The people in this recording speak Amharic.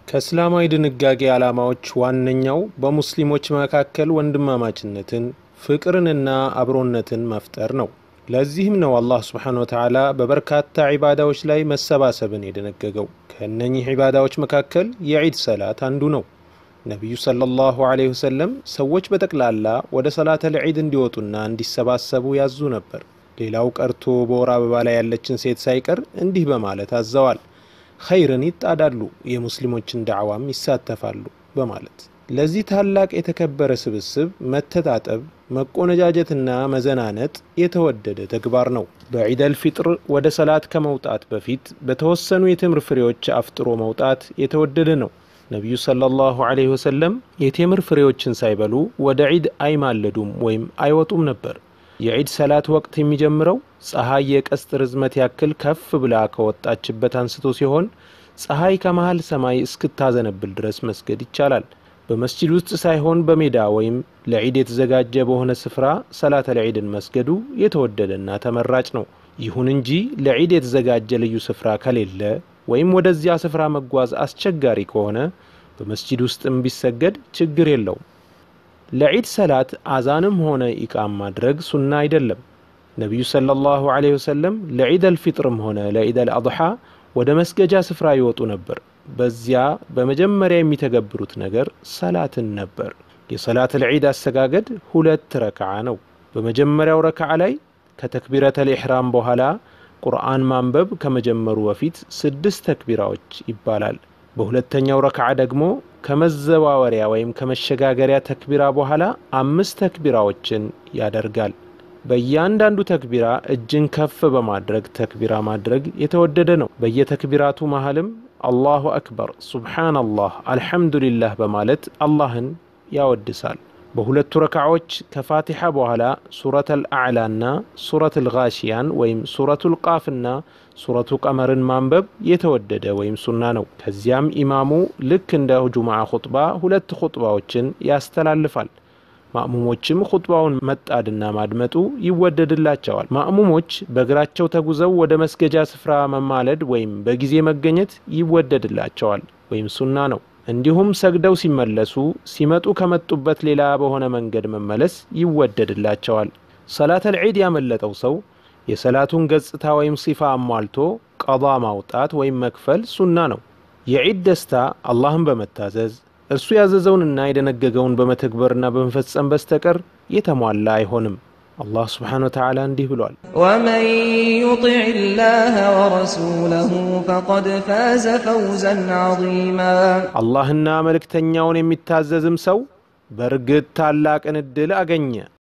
ከእስላማዊ ድንጋጌ ዓላማዎች ዋነኛው በሙስሊሞች መካከል ወንድማማችነትን ፍቅርንና አብሮነትን መፍጠር ነው። ለዚህም ነው አላህ ስብሓነ ወተዓላ በበርካታ ዒባዳዎች ላይ መሰባሰብን የደነገገው። ከእነኚህ ዒባዳዎች መካከል የዒድ ሰላት አንዱ ነው። ነቢዩ ሰለላሁ ዐለይሂ ወሰለም ሰዎች በጠቅላላ ወደ ሰላተል ዒድ እንዲወጡና እንዲሰባሰቡ ያዙ ነበር። ሌላው ቀርቶ በወር አበባ ላይ ያለችን ሴት ሳይቀር እንዲህ በማለት አዘዋል። ኸይርን ይጣዳሉ፣ የሙስሊሞችን ዳዕዋም ይሳተፋሉ በማለት ለዚህ ታላቅ የተከበረ ስብስብ መተጣጠብ፣ መቆነጃጀትና መዘናነጥ የተወደደ ተግባር ነው። በዒደል ፊጥር ወደ ሰላት ከመውጣት በፊት በተወሰኑ የቴምር ፍሬዎች አፍጥሮ መውጣት የተወደደ ነው። ነቢዩ ሰለላሁ ዐለይሂ ወሰለም የቴምር ፍሬዎችን ሳይበሉ ወደ ዒድ አይማለዱም ወይም አይወጡም ነበር። የዒድ ሰላት ወቅት የሚጀምረው ፀሐይ የቀስት ርዝመት ያክል ከፍ ብላ ከወጣችበት አንስቶ ሲሆን ፀሐይ ከመሃል ሰማይ እስክታዘነብል ድረስ መስገድ ይቻላል። በመስጂድ ውስጥ ሳይሆን በሜዳ ወይም ለዒድ የተዘጋጀ በሆነ ስፍራ ሰላተል ዒድን መስገዱ የተወደደና ተመራጭ ነው። ይሁን እንጂ ለዒድ የተዘጋጀ ልዩ ስፍራ ከሌለ ወይም ወደዚያ ስፍራ መጓዝ አስቸጋሪ ከሆነ በመስጂድ ውስጥም ቢሰገድ ችግር የለውም። ለዒድ ሰላት አዛንም ሆነ ኢቃም ማድረግ ሱና አይደለም። ነቢዩ ሰለላሁ ዐለይሂ ወሰለም ለዒደል ፊጥርም ሆነ ለዒደል አድሓ ወደ መስገጃ ስፍራ ይወጡ ነበር። በዚያ በመጀመሪያ የሚተገብሩት ነገር ሰላትን ነበር። የሰላተል ዒድ አሰጋገድ ሁለት ረክዓ ነው። በመጀመሪያው ረክዓ ላይ ከተክቢረተል ኢሕራም በኋላ ቁርአን ማንበብ ከመጀመሩ በፊት ስድስት ተክቢራዎች ይባላል። በሁለተኛው ረክዓ ደግሞ ከመዘዋወሪያ ወይም ከመሸጋገሪያ ተክቢራ በኋላ አምስት ተክቢራዎችን ያደርጋል። በእያንዳንዱ ተክቢራ እጅን ከፍ በማድረግ ተክቢራ ማድረግ የተወደደ ነው። በየተክቢራቱ መሃልም አላሁ አክበር፣ ሱብሓነላህ፣ አልሐምዱሊላህ በማለት አላህን ያወድሳል። በሁለቱ ረክዓዎች ከፋቲሓ በኋላ ሱረተል አዕላና ሱረቱል ጋሺያን ወይም ሱረቱል ቃፍና ሱረቱ ቀመርን ማንበብ የተወደደ ወይም ሱና ነው። ከዚያም ኢማሙ ልክ እንደ ጁምዓ ኹጥባ ሁለት ኹጥባዎችን ያስተላልፋል። ማእሙሞችም ኹጥባውን መጣድና ማድመጡ ይወደድላቸዋል። ማእሙሞች በእግራቸው ተጉዘው ወደ መስገጃ ስፍራ መማለድ ወይም በጊዜ መገኘት ይወደድላቸዋል ወይም ሱና ነው። እንዲሁም ሰግደው ሲመለሱ ሲመጡ ከመጡበት ሌላ በሆነ መንገድ መመለስ ይወደድላቸዋል። ሰላተል ዒድ ያመለጠው ሰው የሰላቱን ገጽታ ወይም ሲፋ አሟልቶ ቀዷ ማውጣት ወይም መክፈል ሱና ነው። የዒድ ደስታ አላህን በመታዘዝ እርሱ ያዘዘውንና የደነገገውን በመተግበርና በመፈጸም በስተቀር የተሟላ አይሆንም። አላህ ስብሓነሁ ወተዓላ እንዲህ ብሏል፣ ወመን ዩጢዕ ላህ ወረሱለሁ ፈቀድ ፋዘ ፈውዘን ዐዚማ። አላህና መልእክተኛውን የሚታዘዝም ሰው በእርግጥ ታላቅን ዕድል አገኘ።